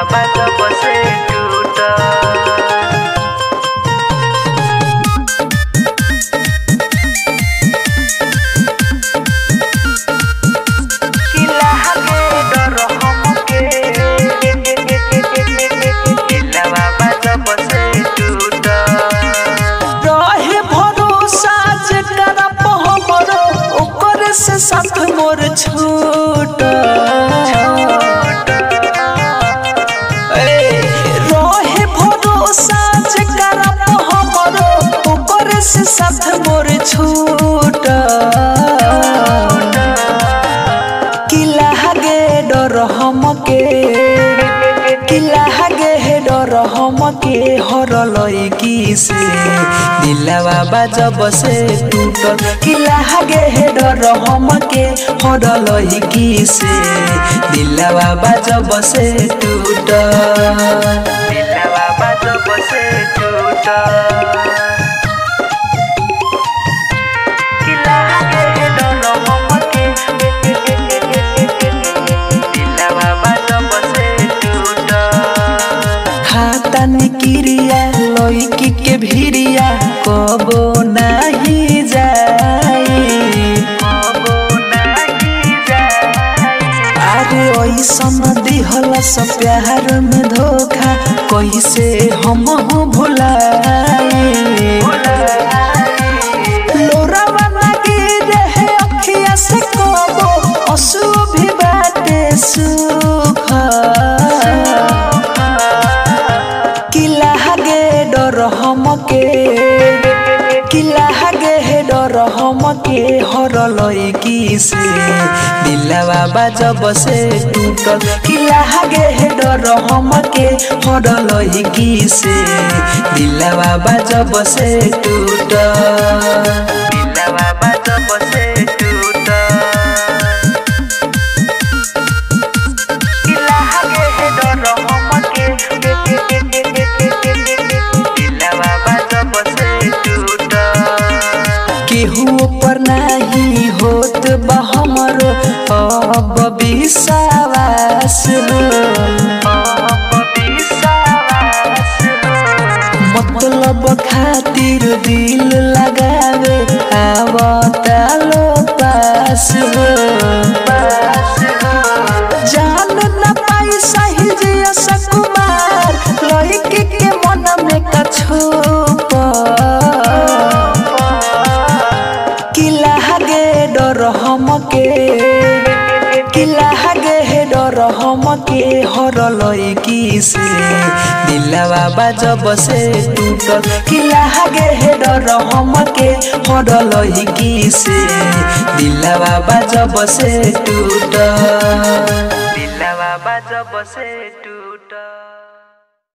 बाबा जब से टूटा किला के डर हमके किला बाबा जब से टूटा रहे भरोसा जेकरा पे हमरो ओकर से साथ मोर छूट रहे भरोसा जेकरा पे हमरो ओकर से साथ मोर छूट किला गे डर हमके किला गे डर हमके हरलई की से दिलवा बाजब से टूटल किला गे डर हमके हरलई की से दिलवा बाजब से टूटल किला बाबा जब से टूटा किला के डर हमके किला बाबा जब से टूटा खाता निकिरिया लईकी के भिरिया कबो नाही जाई अरे ऐसन दिहल सब प्यार में धोखा कैसे हम भुलाई लोरावा लगी रहे अखिया से कबो असु भी बाटे सुख किला गे डर हमके किला गे डर हमके हरलई की से दिलवा बाजब से टूटल किला गे डर हमके हरलई की से दिलवा बाजब से टूटल किला बाबा जब से टूटा किला के डर हमके किला बाबा जब से टूटा केहू पर नहीं होत बा हमरो अब विश्वास हो मतलब खातिर दिल लगावे आवता लो पास हो जान न पाई सही जिया सकुमार लड़की के मन में कछुप किला गे डर हमके किला गे डर हमके हरलई की से दिलवा बाजब से टूटल किला गे डर हमके हरलई की से दिलवा बाजब से टूटल दिलवा बाजब से टूटा